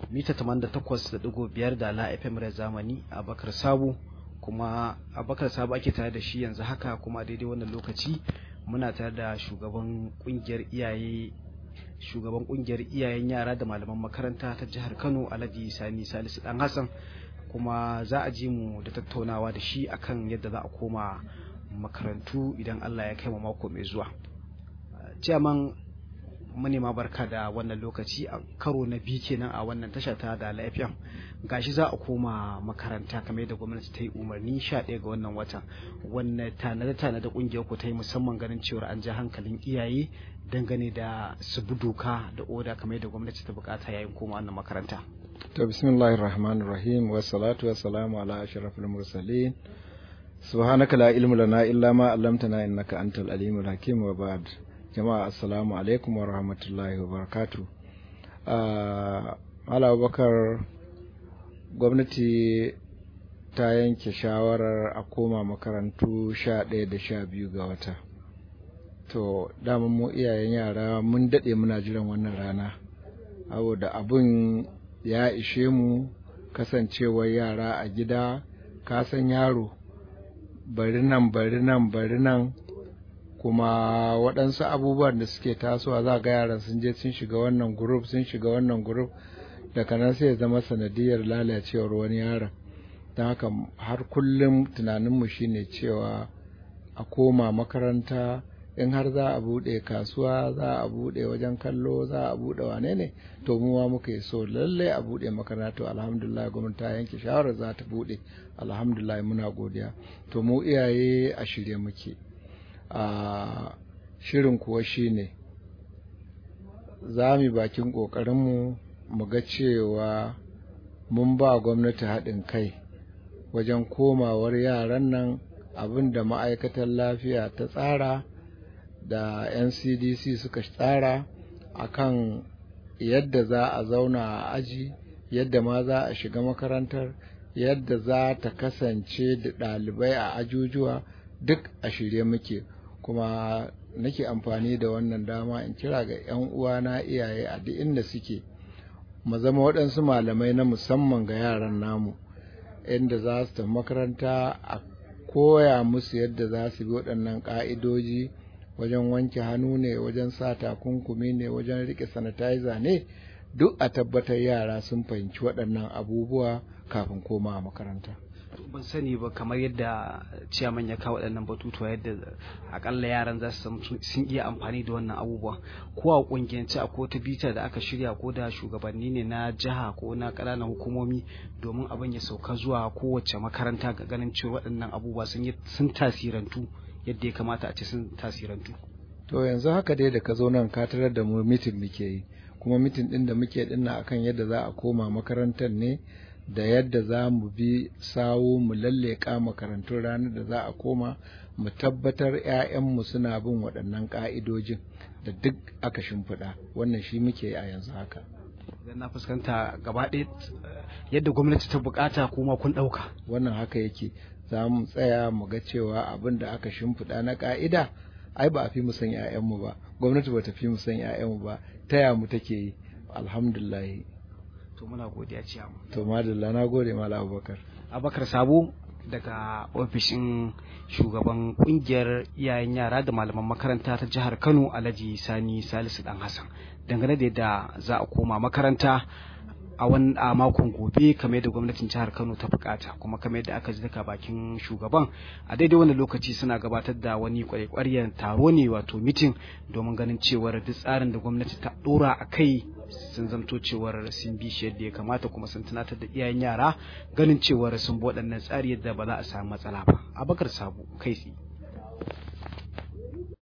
mita 88.5 da la FM da zamani a bakar sabu kuma abakar sabu ake tare da shi yanzu haka kuma daidai wannan lokaci muna tare da shugaban kungiyar iyaye shugaban kungiyar iyayen yara da malaman makaranta ta jihar Kano Alhaji Sani Salisu Dan Hassan kuma za a ji mu da tattaunawa da shi akan yadda za a koma makarantu idan Allah ya kai mu mako mai zuwa. Ciyaman manema barka da wannan lokaci a karo na biyu kenan a wannan tasha ta da lafiyan gashi za a koma makaranta kamar yadda gwamnati ta yi umarni sha ɗaya ga wannan watan wanne tanade tanade kungiyar ku ta yi musamman ganin cewar an ja hankalin iyaye dangane da su bi doka da oda kamar yadda gwamnati ta bukata yayin koma wannan makaranta to bismillahir rahmanir rahim wa salatu wa salamu ala ashrafil mursalin subhanaka la ilma lana illa ma 'allamtana innaka antal alimul hakim wa ba'd jama'a assalamu alaikum wa rahmatullahi wa barakatu uh, bakar gwamnati ta yanke shawarar a koma makarantu sha ɗaya da sha biyu ga wata to daman mu iyayen yara mun daɗe muna jiran wannan rana saboda abun ya ishe mu kasancewar yara a gida kasan yaro bari nan bari nan bari nan kuma waɗansu abubuwan da suke tasowa za ga yaran sun je sun shiga wannan group sun shiga wannan group daga nan sai ya zama sanadiyar lalacewar wani yaron don haka har kullum tunaninmu shine cewa a koma makaranta in har za a buɗe kasuwa za a buɗe wajen kallo za a buɗe wane ne to mu ma muka yi so lalle a buɗe makaranta to alhamdulillah gwamnati ta yanke shawarar za ta buɗe alhamdulillah muna godiya to mu iyaye a shirye muke a shirin kuwa shine za mu bakin ƙoƙarinmu mu ga cewa mun ba gwamnati haɗin kai wajen komawar yaran nan abin da ma'aikatar lafiya ta tsara da ncdc suka tsara akan yadda za a zauna a aji yadda ma za a shiga makarantar yadda za ta kasance da ɗalibai a ajujuwa duk a shirye muke kuma nake amfani da wannan dama in kira ga 'yan uwana iyaye a duk inda suke mu zama waɗansu malamai na musamman ga yaran namu inda za su tafi makaranta a koya musu yadda za su bi waɗannan ƙa'idoji wajen wanke hannu ne wajen sa takunkumi ne wajen riƙe sanitizer ne duk a tabbatar yara sun fahimci waɗannan abubuwa kafin koma makaranta. ban sani ba kamar yadda ciyaman ya kawo waɗannan batutuwa yadda akalla yaran za su sun iya amfani da wannan abubuwa ko a kungiyance a ko ta bita da aka shirya ko da shugabanni ne na jiha ko na ƙananan hukumomi domin abin ya sauka zuwa kowace makaranta ga ganin cewa waɗannan abubuwa sun sun tasirantu yadda ya kamata a ce sun tasirantu to yanzu haka dai da ka zo nan ka tarar da mu mitin muke yi kuma mitin ɗin da muke dinna akan yadda za a koma makarantar ne da yadda za mu bi sawo mu lalleka makarantun ranar da za a koma mu tabbatar 'ya'yanmu suna bin waɗannan ƙa'idojin da duk aka shimfiɗa wannan shi muke a yanzu haka idan na fuskanta gaba ɗaya yadda gwamnati ta bukata kuma kun ɗauka wannan haka yake za mu tsaya mu ga cewa abin da aka shimfiɗa na ƙa'ida ai ba a fi mu san 'ya'yanmu ba gwamnati ba ta fi mu san 'ya'yanmu ba taya mu take yi alhamdulillah to muna godiya ciyamu to madalla na gode mala abubakar abubakar sabo daga ofishin shugaban kungiyar iyayen yara da malaman makaranta ta jihar kano alhaji sani salisu dan hassan dangane da yadda za a koma makaranta a wani a makon gobe kamar yadda gwamnatin jihar Kano ta bukata kuma kamar yadda aka ji daga bakin shugaban a daidai wannan lokaci suna gabatar da wani kwarekwaryen taro ne wato mitin domin ganin cewar duk tsarin da gwamnati ta dora a kai sun zamto cewar sun bi shi yadda ya kamata kuma sun tunatar da iyayen yara ganin cewar sun bi waɗannan tsari yadda ba za a samu matsala ba abakar sabo kai tsaye